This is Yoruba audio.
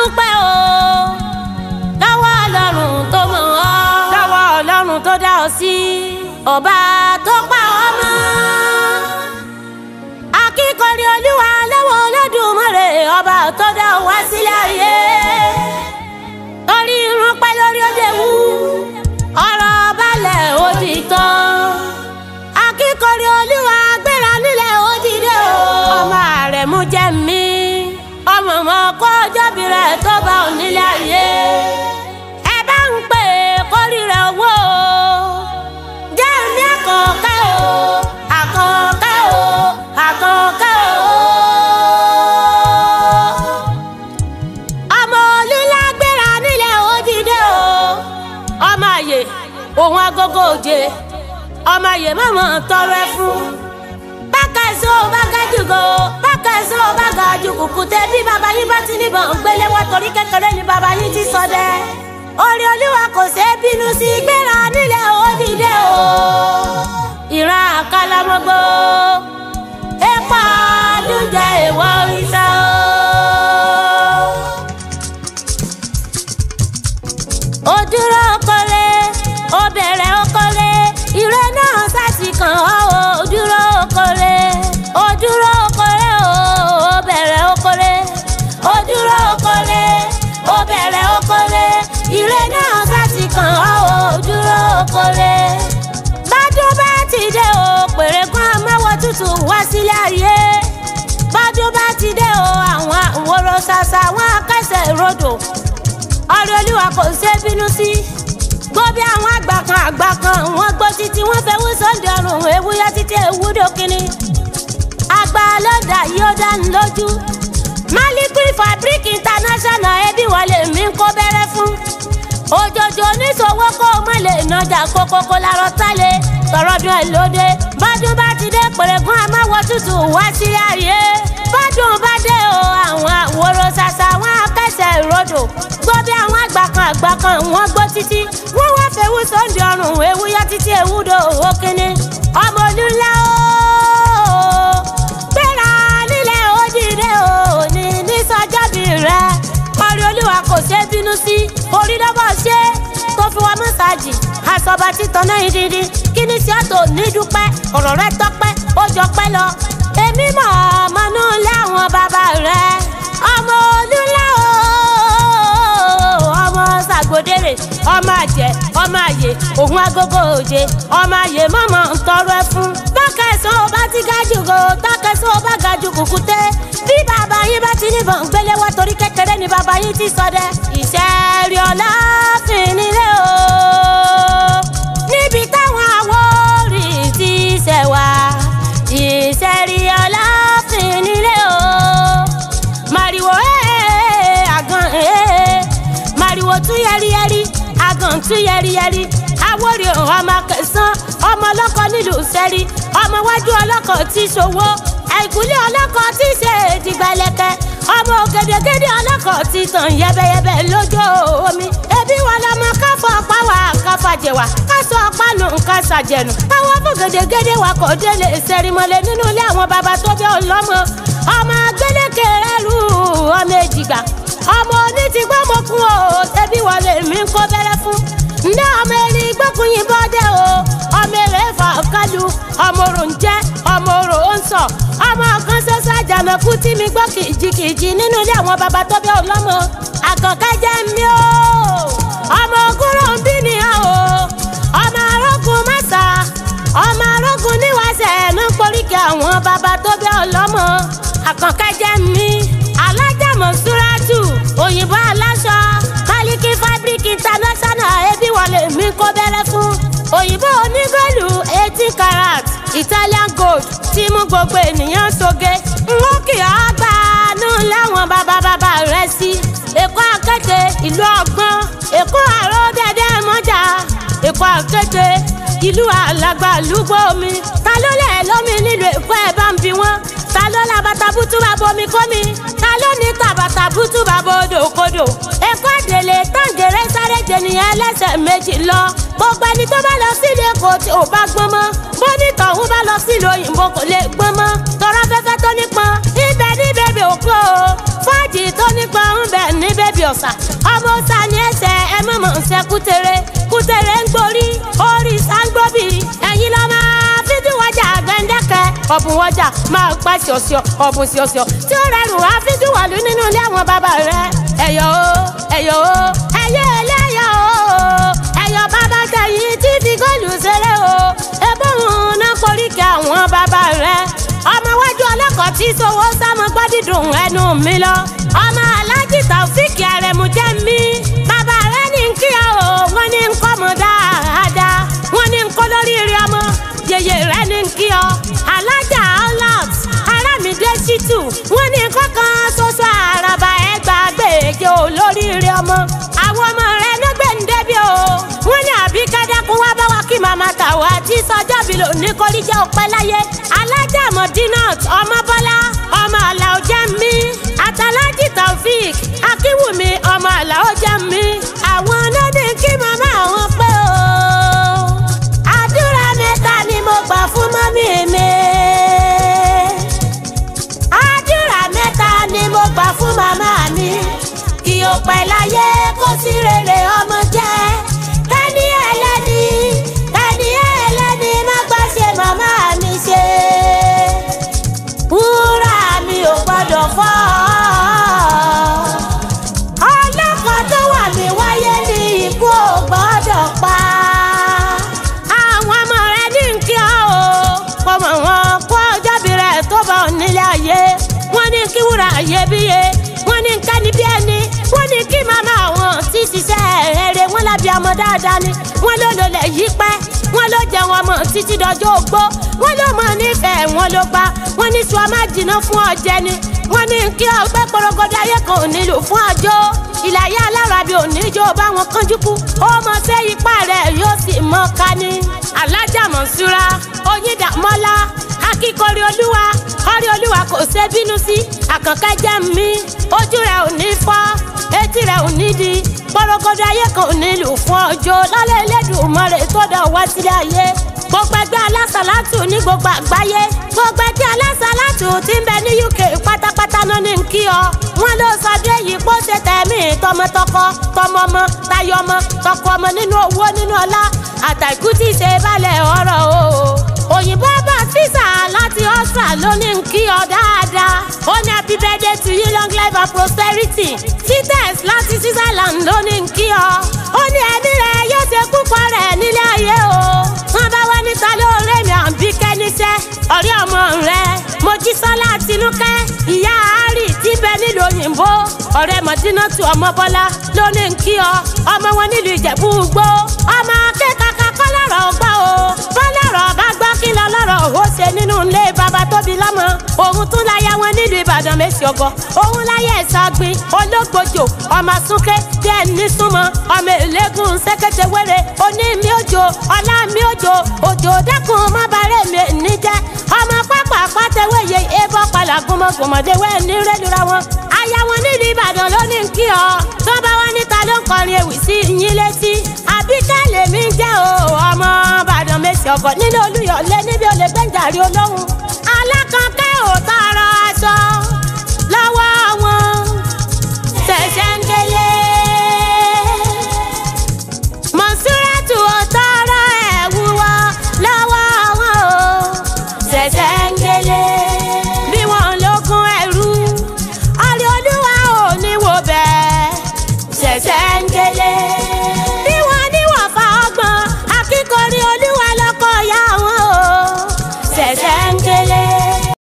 dúpẹ́ o lọ́wọ́ ọlọ́run tó mọ̀ ọ́ lọ́wọ́ ọlọ́run tó dá ọ sí ọba tó pa ọ́ mọ́ akíkọ̀rí olúwa lọ́wọ́ olódùmarè ọba tó dá ọ wá sílẹ̀ ayé torí irun pẹ́ lórí òde wú ọ̀rọ̀ balẹ̀ ó ti tán akíkọ̀rí olúwa gbéra nílẹ̀ ó dìde o ọmọ rẹ̀ mú jẹ́ mi ọmọ ọmọ kó ọjọ́bí rẹ̀ tó bá ò nílẹ̀ ayé ẹ bá ń pè é kórì rẹ̀ wò ó jẹ́ mi àkànkẹ́ o àkànkẹ́ o àkànkẹ́ o ọmọ olùlágbéra nílẹ̀ ó dìde o ọmọ àyè òun agogo òjé ọmọ àyè mọ̀mọ́ tọrọ ẹ fún bákàṣọ bákàjùgò bákàṣọ bákàjù kùkùté bí bàbá yín bá ti níbọn gbélé wá torí kékeré ni bàbá yín ti sọdẹ orí olúwa kò ṣe é bínú sí gbéra nílẹ̀ ó dìde o ìran àkàlàmọ́gbó epo àdújẹ ìwọ ìṣá o. ó dúró kọ́lé ó bẹ̀rẹ̀ ó kọ́lé ìrẹ́ náà sásì kàn ọ́ ó dúró kọ́lé ó dúró kọ́lé ó bẹ̀rẹ̀ ó kọ́lé ó dúró kọ́lé ó bẹ̀rẹ̀ ó kọ́lé ìrẹ́ náà sásì kàn ọ́ ó dúró kọ́lé. bádùn bá ti dé o pèrè kan amáwọ̀ tútù wá sílé ayé bádùn bá ti dé o àwọn àwòrán ṣàṣà wọn akẹ́sẹ̀ rodò ọ̀rẹ́ olúwa kò ṣe é bínú sí. gbọ́ bí àwọn àgbà kan àgbà kan wọ́n gbọ́ títí wọ́n fẹ́ wú sọ́ndẹ̀ ọ̀run ewúyá títí ewúdo kínní. àgbà lọ́dà yìí ó dáni lójú. Malikri Fabric International ẹbí wọlé mi ń kó bẹ́rẹ́ fún. òjòjò oníṣòwò kó o mọ̀ lè nàjà kókókó lárọ́ tálẹ̀ tọrọdún ẹ̀ lóde. bọ́dún bá ti dé pèrègùn àmọ́wọ́ tútù wá sí ayé. bọ́dún bá dé o àwọn àwòrán ṣàṣà wọn akẹ́sẹ̀ ìrodò gbọ́ bí àwọn àgbà kan àgbà kan wọ́n gbọ́ títí wọ́n wá fẹ́wú sóńdì ọrùn ewu yá títí ewúdo owó kínní ọmọ olúńlá o gbéra nílẹ̀ ó dìde o ní ní sọjọ́bí rẹ ọ̀rẹ́ olúwa kò ṣe é bínú sí orí lọ́bọ̀ ṣe tó fi wá mọ́sáàjì àsọ̀bà títàn náà dídí kí ni sí ọ̀tọ̀ ní dúpẹ́ ọ̀rọ̀ rẹ tọ́pẹ́ ó jọ pẹ́ lọ èmi mọ̀ ọmọ náà láwọn bàbá rẹ ọmọ olúńlá o ọmọ sàgbódèrè ọmọ àjẹ ọmọ àyè òun agogo òde ọmọ àyè mọ̀mọ́ ń tọrọ ẹ fún. tọ́kẹ̀sán ó bá ti ga jù kó tọ́kẹ̀sán ó bá ga jù kùkùté bí bàbá yín bá ti níbọn gbélé wá torí kékeré ni bàbá yín ti sọdẹ. ìṣẹ́rí ọ̀la fin nílé o níbi táwọn àwòrì ti ṣẹ̀ wá ìṣẹ́rí ọ̀la fin nílé o màrìwò ẹ̀ àgàn ẹ̀ màrìwò tún yẹriyẹri àgàn tún yẹriyẹri àwòrì ọmọ kẹsàn ọmọ ọlọ́kọ nílùú sẹ́rí ọmọ wájú ọlọ́kọ tí ṣòwò àìkúlé ọlọ́kọ tí ṣe ìdìgbàlẹ̀kẹ́ ọmọ ògèdègèdè ọlọ́kọ tí tàn yẹbẹyẹbẹ lójú omi ẹbí wọn lọmọ káfọ pàwà káfàjẹwà kásọ pánù kásàjẹnu káwọn fún gèdègèdè wa kò délé sẹrimọlẹ nínú ilé àwọn bàbá tó bí ọlọmọ ọmọ gbẹlẹkẹ rẹrù ọmọ èjìgbà ọmọ oní ti gbọ́ mọ kún o ẹbí wọlé mi ń kó bẹ́rẹ́ fún ní ọmọ erin gbókùnyìn bọ́dẹ̀ o ọmọ èrè fà kálu ọmọ òrò ń jẹ́ ọmọ òrò ó ń sọ ọmọ kan ṣoṣo àjànàkú tí mi gbọ́ kìjikìji nínú ilé àwọn bàbá tó bí ọlọ́mọ àkànkẹ́ jẹ́ mi o ọmọ ògúnrò ń bí nìyà o ọmọ arógun mẹ́sà ọmọ arógun níwáṣẹ̀ ẹ̀nu poríkì àwọn bàbá tó bí ọlọ́mọ àkànkẹ́ jẹ́ mi alájàmọ̀ súrátù òyìnbó aláṣọ Maliki Fabric International ẹbí wọlé mi kó bẹ́rẹ́ fún òyìnbó onígọ́lù eighteen karat Italian gold tí mú gbogbo ènìyàn soge n ó kì á gbà nù láwọn bàbá bàbá rẹ̀ sí èkó akéde ìlú ọgbọ́n èkó àrò dẹ́dẹ́ mọ́jà èkó akéde ìlú alàgbà lúgbó mi ta ló lẹ̀ lómi nílùú èkó ẹ̀ bá ń bi wọ́n ta ló la bàtà bútú bá bomi kómi ta ló ní tàbàtà bútú bá bodò kodò èkó àdèlè tàǹgẹ̀rẹ̀ sáré jẹnìyàn ẹlẹ́sẹ̀ méjì lọ gbogbo ẹni tó bá lọ sílé èkó tí ò bá gbọ́n mọ́ bó ní tọ̀hún bá lọ sílùú òyìnbó kò lè gbọ́n mọ́ tọrọ fẹ́fẹ́ tó nípọn ibẹ̀ ní bèbè òkú o fáàjì tó nípọn ń bẹ̀ ní bèbè ọ̀sà ọmọ ọ̀sà ní ẹsẹ̀ ẹ mọ̀mọ́ ṣe kútere kútere ń gborí orí sáńgbóbì ẹ̀yin lọ́ máa fídí wájà gbẹ̀ndẹ́kẹ́ ọ̀bùn wájà máa pa ṣọ̀ṣọ̀ ọ̀bùn ṣọ̀ṣọ̀ tí ó rẹrùn á fídí wàlú nínú ilé àwọn bàbá rẹ ẹ̀yọ̀ o ẹ̀yọ̀ o ẹ̀yẹ ẹlẹ́yọ̀ o ẹ̀yọ̀ bàbá tẹ̀yìn tí fi góòlù ṣeré o ebóhùn náà koríkẹ́ àwọn bàbá rẹ ọmọ wájú ọlọ́kọ̀ tí sowó sámọ gbọ́dídùn ẹnu mi lọ ọmọ aláàjì tàfíìkì àrẹ̀mú jẹ́ mi bàbá rẹ ní kí ọ o wọ́n ní ń kọ́ mọ dáadáa wọ́n ní ń kọ́ lórí rí ọmọ yèyè rẹ ní kí ọ alájà ọlọ́t arámidé ṣítù wọ́n ní kọ́kàn ṣoṣo àràbà ẹgbà gbèjè o lórí rí ọmọ àwọn ọmọ rẹ ló gbé ń débi o wọ́n ní àbí kẹ́dẹ́kun wá bá wa kí màmá tàwa tí sọjọ́ bí lò ní kórìíjẹ́ òpẹ́ láyé alájà mọ̀dínàt ọmọ bọ́lá ọmọ àlàó jẹ́ mi àtàlájì taofik akínwùmí ọmọ àlàó jẹ́ mi àwọn ọlọ́dẹ kí màmá àwọn pé o àdúrà mẹ́ta ni mo gbà fún mọ́mí mi àdúrà mẹ́ta ni mo gbà fún màmá mi kí o pẹ́ láyé kó sí rere ọmọ jẹ́ tẹ́ni ẹlẹ́ni tẹ́ni ẹlẹ́ni má gbà ṣe màmá mi ṣe wúrà mi ò gbọ́dọ̀ fọ́ ọlọ́kọ̀ tó wà mí wáyé ní ikú ò gbọ́dọ̀ pa àwọn ọmọ rẹ ní kí ọ o kò mọ̀ wọn kó ọjọ́bí rẹ̀ tó bá ò nílé ayé wọ́n ní kí wúrà ayébíye wọ́n ní kẹ́ni bí ẹni wọ́n ní kí màmá àwọn tí ṣiṣẹ́ rere wọ́n lábí ọmọ dáadáa ni wọ́n ló lò lẹ̀ yí pẹ́ wọ́n ló jẹ wọn mọ̀ títí dọjọ́ ogbó wọ́n ló mọ̀ nífẹ̀ẹ́ wọn ló gbá wọ́n ní sùn ọmọ jìnnà fún ọjẹ́ ni wọ́n ní kí ọgbẹ́ porogodo ayé kan ò nílò fún ọjọ́ ìlàyé alárabi oníjó bá wọn kánjú kú ó mọ sí ipá rẹ̀ yóò sì mọ ká ní. alájà mọ̀súra oyíndàmọ́lá akíkọrí olúwa kọrí olúwa kò ṣe bínú sí àkànkẹ́ jẹ́ mi ojú rẹ̀ ò ní fọ́ etí rẹ̀ ò ní di porogodo ayé kan ò nílò fún ọjọ́ lálẹ́ Elédùmarè tó dá wá sílé ayé gbogbo ẹgbẹ́ alásàlátù ní gbogbo àgbáyé gbogbo ẹgbẹ́ alásàlátù tí ń bẹ ní UK pátápátá náà ní kí ọ wọn ló sọdún èyí kó ṣe tẹ̀mí tọmọtọkọ tọmọmọ tayọmọ tọkọ ọmọ nínú owó nínú ọlá àtàkù tí ṣe balẹ̀ ọ̀rọ̀ o òyìnbó bá físà láti Austria ló ní kí ọ dáadáa ó ní happy birthday to you long life and prosperity tites láti Switzerland ló ní kí ọ ó ní ẹbí rẹ yóò ṣe púpọ̀ rẹ̀ nílé ayé o wọn bá wá níta lóore mi àbí kẹ́níṣẹ́ ọ̀rẹ́ ọmọ rẹ mojísọ́lá tinúkẹ́ ìyá àárì tí bẹ nílùú òyìnbó ọ̀rẹ́ mọ̀dínàtù ọmọ bọ́lá ló ní kí ọ ọmọ wọn nílùú ìjẹ̀bú gbó ọmọ akẹ́kọ̀ọ́ kọ́ lọ́rọ̀ gbọ́ o bọ́lọ́rọ̀ bá gbọ́ kí lọ lọ́rọ̀ ó ṣe nínú ilé bàbá tóbi lọ́mọ òun tún láyà wọn nílùú ìbàdàn méjì ọgọ òun láyà ẹ̀sọ́ gbin ológbòjò ọmọ súnkẹ́ díẹ̀ ní súnmọ́ ọmọ èlégún sẹ́kẹ́tẹ̀ wẹ́rẹ́ oní mi òjò ọlá mi òjò òjò dẹ́kun má bàárẹ̀ mi níjẹ́ ọmọ pápá pátẹ́wéye ebọ́ padà gbọmọgbọmọdé wẹ́ẹ̀ ní rẹ́lura wọn aya wọn nílùú ìbàdàn ló ní kí ọ tó bá wá níta ló ń kọrin ewì sí yín létí àbíkẹ́ lèmi jẹ́ o ọmọ ìbàdàn méjì ọgọ nínú olúyọ̀lé níbi olè gbẹ̀ǹjàrí olóhùn alákànkẹ́.